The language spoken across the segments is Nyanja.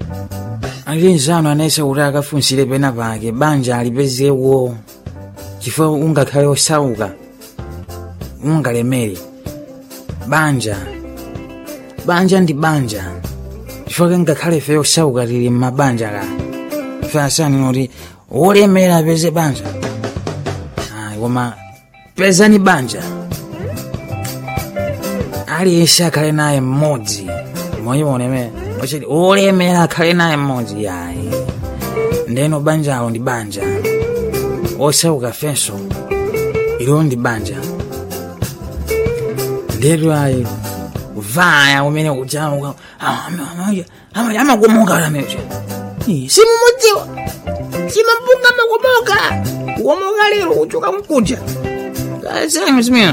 alinzano anayesa kuti akafunsire pena pake banja alipezewo chifukwa ungakhale osauka ungalemere banja banja ndi banja chifukwa ngakhale fe osauka tili mmabanja ka fe asani kuti wolemera apeze banja ayi koma pezani banja aliyense akhale naye mmodzi moyimoneme ochiti wolemera akhale naye mmodzi yayi ndeno banjalo ndi banja osauka fenso ilo ndi banja ndetu ayi vaya umene kujamuka amakomoka lameja simumudziwa simampunga makomoka kukomoka lero kuchoka mkuja kasemu zimene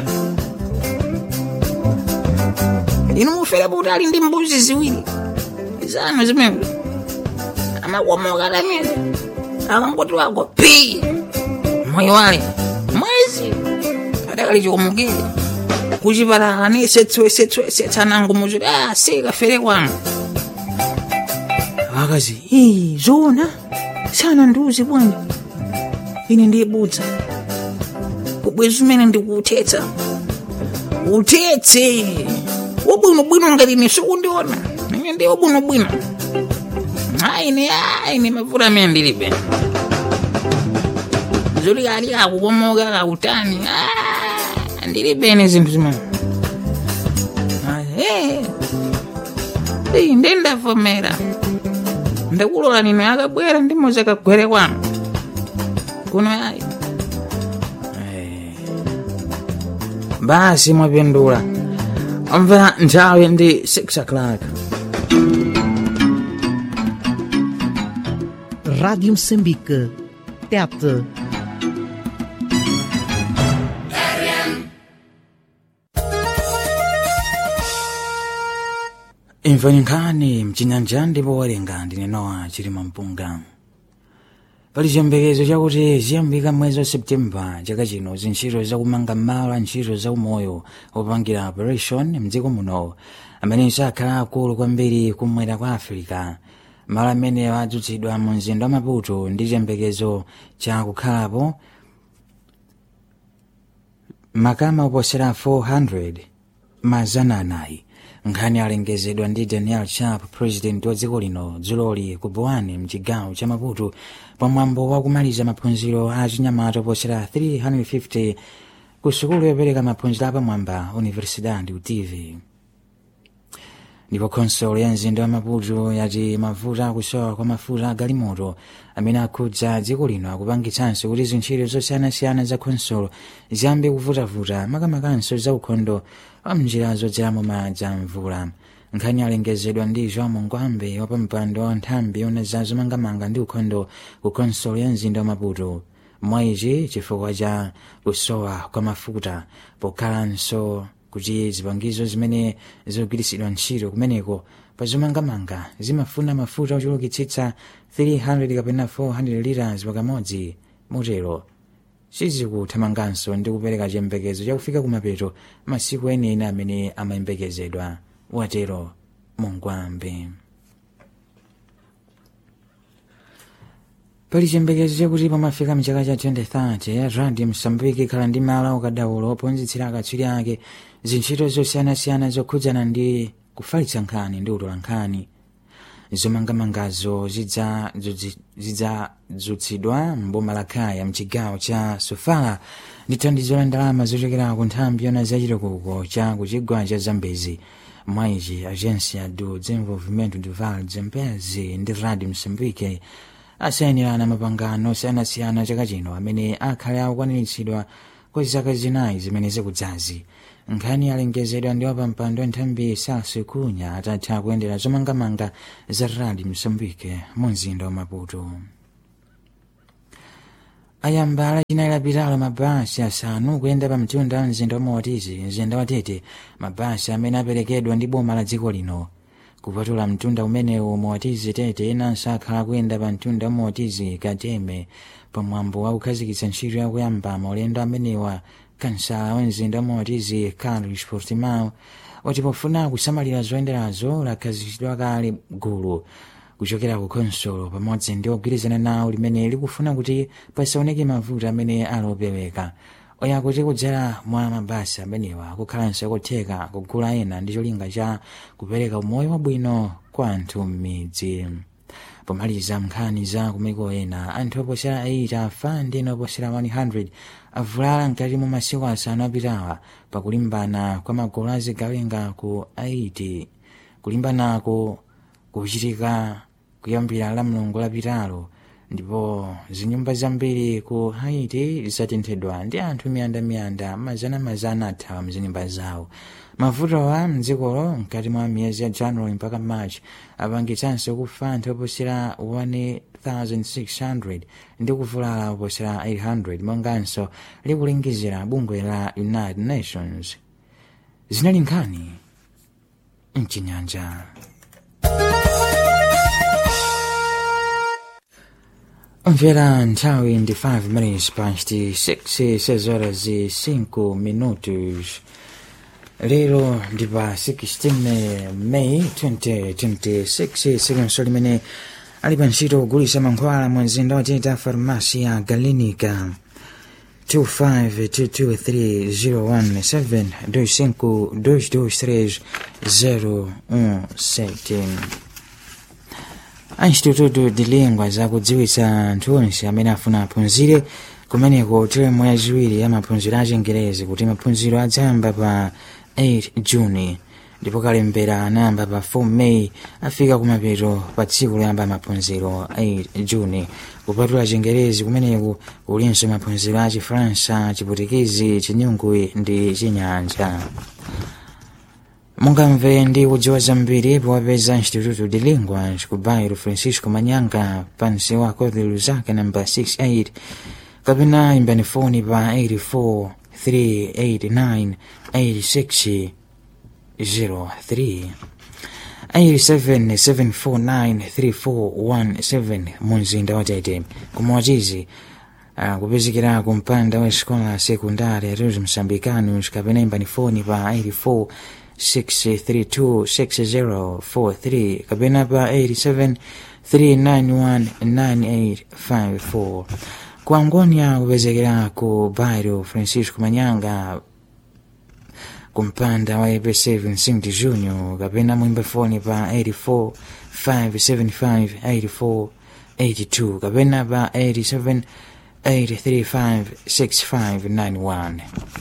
inu mufere kuti ali ndi mbuzi ziwiri zanu zimene amakomoka lamene akangoti wako pi moyo wale mwezi adakali chikomokere kuchipatala ni setswesetswetsanango muzuti ah sikafere kwanu akazi ii zona sana ndiuzi bwanji ine ndiyebudza kubwezi umene ndikuuthetsa uthetse wabwinobwino ngati ine sikundiona ine ndi wabwinobwino aine aine mavuto amene ndilibe zoti ali akukomoka kakutani ndilibene zinthu zimene eyi nde ndavomera ndakulola nino akabwera ndimoza akagwere kwanu kuno ayi basi mwapindula omvera nthawi ndi 6 o'clock Rádio Moçambique. Tete. imvani nkhani mchinyanja ndipo walenga ndinenowa chilima mpunga pali chiyembekezo chakuti ziyambika mwezi wa septemba chaka chino zintchito zakumanga malo a ntchito zaumoyo opangira operation mdziko muno amenenso akhala akulu kwambiri kumwera kwa afirika malo amene adzutsidwa mu mzinda wa maputo ndi chiyembekezo cha kukhalapo makama oposera 400 mazana anayi nkhani alengezedwa ndi daniel sharp president wa dziko lino dzuloli ku boani mchigawo cha maputo pamwambo wa kumaliza maphunziro a chinyamata oposera 350 ku sukulu yopereka maphunziro apamwamba universidade utiv ndipo konsolo ya mzinda wa maputo yati mavuto akusowa kwa mafuta a galimoto amene akhudza dziko lino akupangitsanso kuti zintchito zosiyanasiyana za konsolo ziyambe kuvutavuta makamakanso za ukhondo wa mnjira zodzeramo madzi a mvula nkhani alengezedwa ndi joão mungwambe wa pampando wa nthambi yona za zomangamanga ndi ukhondo ku konsolo ya mzinda wa maputo mwaichi chifukwa cha kusowa kwa mafuta pokhalanso kuti zipangizo zimene zikugwiritsidwa ntchito kumeneko pa zomangamanga zimafuna mafuta ochulukitsitsa 300 kapena 400 liters pakamodzi motero sizikuthamanganso ndi kupereka chiyembekezo chakufika kumapeto masiku enieni amene amayembekezedwa watero mungwambe pali chiyembekezo chakuti pamafika mchaka cha 2030 radio msambiki ikhala ndi malo akadaulo ophunzitsira akatswiri ake zintchito zosiyanasiyana zokhudzana ndi kufalitsa nkhani ndi utola nkhani zomangamangazo zidzadzutsidwa mboma la khaya mchigawo cha sofala ndi thandizo la ndalama zochokera ku nthambi yona zachitukuko cha kuchigwa cha zambezi mwaichi agência do desenvolvimento de vale zambezi ndi radio msambike asayanirana mapangano osiyanasiyana chaka chino amene akhale akukwaniritsidwa kwa zaka zinayi zimene zikudzazi nkhani alengezedwa ndi wapampando wa nthambi sasu kunya atatha kuyendera zomangamanga za radi msambike mu mzinda wa maputo ayambala chinayi lapitalo mabasi asanu kuyenda pa mtunda wa mzinda wa motizi mzinda wa tete mabasi amene aperekedwa ndi boma la dziko lino kupatula mtunda umenewu motizi tete inanso akhala kuyenda pa mtunda wa motizi kateme pamwambo wa kukhazikitsa ntchito yakuyamba maulendo amenewa kansala wa mzinda wa motizi carlos portimao wati pofuna kusamalira zoyenderazo lakhazikitsidwa kale gulu kuchokera ku konsolo pamodzi ndi ogwirizana nawo limene likufuna kuti pasaoneke mavuto amene alopeweka oya kuti kudzera mwa mabasi amenewa kukhalanso kotheka kugula ena ndi cholinga cha kupereka umoyo wabwino kwa anthu m'midzi pomaliza nkhani za kumiko ena anthu oposera 8 afa ndi ena oposera 100 avulala mkati mwa masiku asanu apitawa pakulimbana kwa magulu azigawenga ku haiti kulimbanaku kuchitika kuyambira la mlungu lapitalo ndipo zinyumba zambiri ku haiti zatenthedwa ndi anthu miyandamiyanda mazana-mazana athawa mzinyumba zawo mavutowa mdzikolo mkati mwa miyezi ya january mpaka march apangitsanso kufa anthu oposera 1600 ndi kuvulala oposera 800 monganso likulingizira bungwe la united nations zinali nkhani mchinyanja mvera nthawi ndi 5 minutes past 6 6 horas e 5 minutos lero ndi pa 16 may 2026 sikunso limene ali pa ntchito kugulitsa mankhwala mu mzinda woteta farmasi ya galenica 25223017 25223017 anchitututu dilingwa zakudziwitsa anthu onse amene afuna aphunzire kumeneko teremu yachiwiri ya maphunziro a chingerezi kuti maphunziro adzayamba pa 8 juni ndipo kalembera anayamba pa 4 may afika kumapeto pa tsiku loyamba maphunziro 8 juni kupatula chingerezi kumeneku kulinso maphunziro a chifaransa chiputikezi chinyungwe ndi chinyanja mungamve ndi kudziwa zambiri powapeza instituto de linguas ku bairro francisco manyanga pansi wa corte luzaka namba 68 kapena imbani foni pa 84 389 86 03 87749317 munzinda watete kumwachizi uh, kupezekera kumpanda wa escola sekundari atos msambicanos kapena imbani foni pa 84 6326043 kapena pa 87 3919854 ku angonia kupezekera ku bairro francisco manyanga kumpanda wa ep7 st junior kapena mwimbe foni pa 84 575 84 82 kapena pa 87 835 6591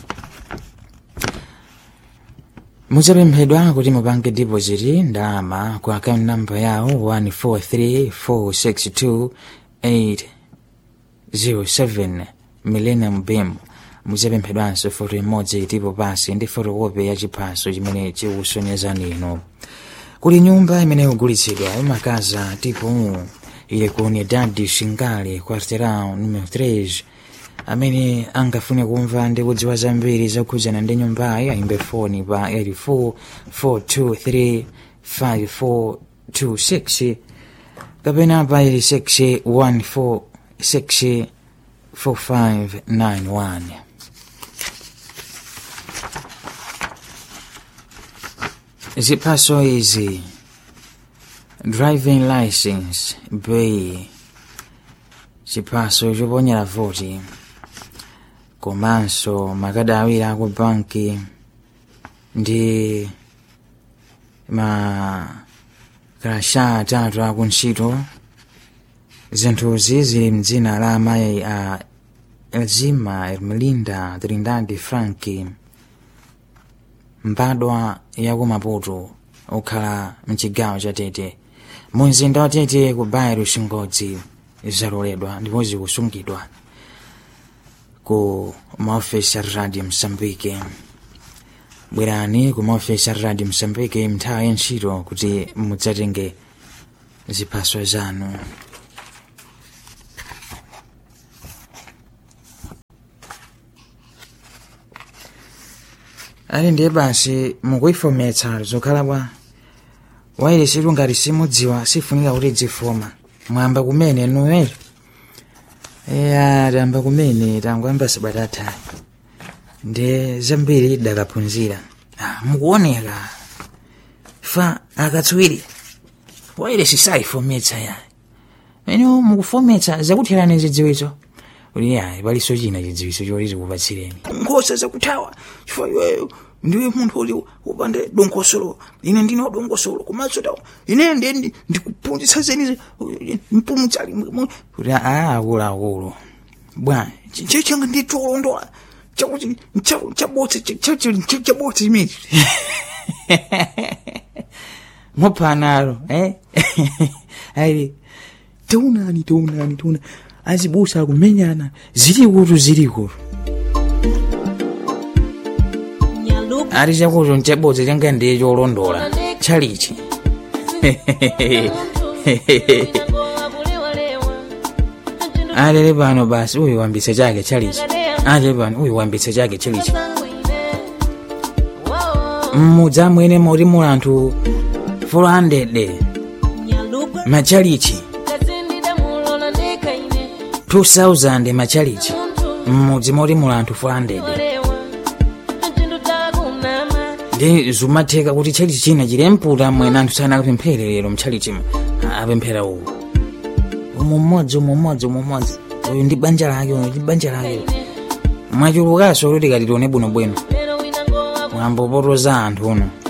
mudzapemphedwa kuti mupange deposit ndalama ku account number yawo 143462 millennium bim mudzapemphedwanso foto imodzi tipo pasi ndi fotokopi ya chiphaso chimene chikusonyezani ino kuli nyumba imene ikugulitsidwa imakaza tipo ili ku unidad shingale quarterão numero 3 amene angafune kumva ndi kudziwa zambiri zokhudzana ndi nyumbayi ayimbe foni pa 84 kapena pa 86 4591 ziphaso izi driving license bei chiphaso choponyera voti komanso makadi awiri aku banki ndi makarasha atatu aku ntchito zinthuzi zili mdzina la amayi a elzima ermelinda trindade franki mbadwa yaku maputo okhala mchigawo cha tete mumzinda wa tete ku bairo chingodzi zaloledwa ndipo zikusungidwa ku maofesi a radio msambike bwerani ku maofesi a radio msambike mnthawi ya ntchito kuti mudzatenge ziphaso zanu ali ndiye basi mukuifometsa zokhala bwa wairesitu ngati simudziwa sifunika kuti dzifoma mwamba kumene nuwero eya tamba kumene tangoyamba sabatatha ndi zambiri dakaphunzira ah, mukuoneka fa akatswiri wairesi sayifometsa yayi ene mukufometsa zakutherani zidziwitso uli yayi paliso china chidziwitso choti tikupatsireni nkhosa zakuthawa chifukwa iweyo ndiwe munthu uli upande dongosolo ine ndine dongosolo komanso tawo ine ndi ndikuphunzitsa zeni mpumutsali kuti a akuluakulu bwa che changa ndi cholondola chakuti chabotse chabotse chimechi mophanalo eh ayi taunani taunani tauna azibusa akumenyana zili kutu zili kutu ali chakuti nchabodza changa ndiye cholondola chalichi alele pano basi uyu wambitse chake chalichi alele pano uyu wambitse chake chalichi mmudzi amwene moti muli anthu 400 machalichi 2000 machalichi mmudzi moti muli anthu 400 ndi zumatheka kuti chalichi china chili mputa mwene anthu sana akapemphere lero mchalichi apemphera uwu umu mmodzi umu mmodzi umu mmodzi uyu ndi banja lake uyu ndi banja lake mwachulukanso kuti tikati tione bwinobwino mwambopotoza anthu uno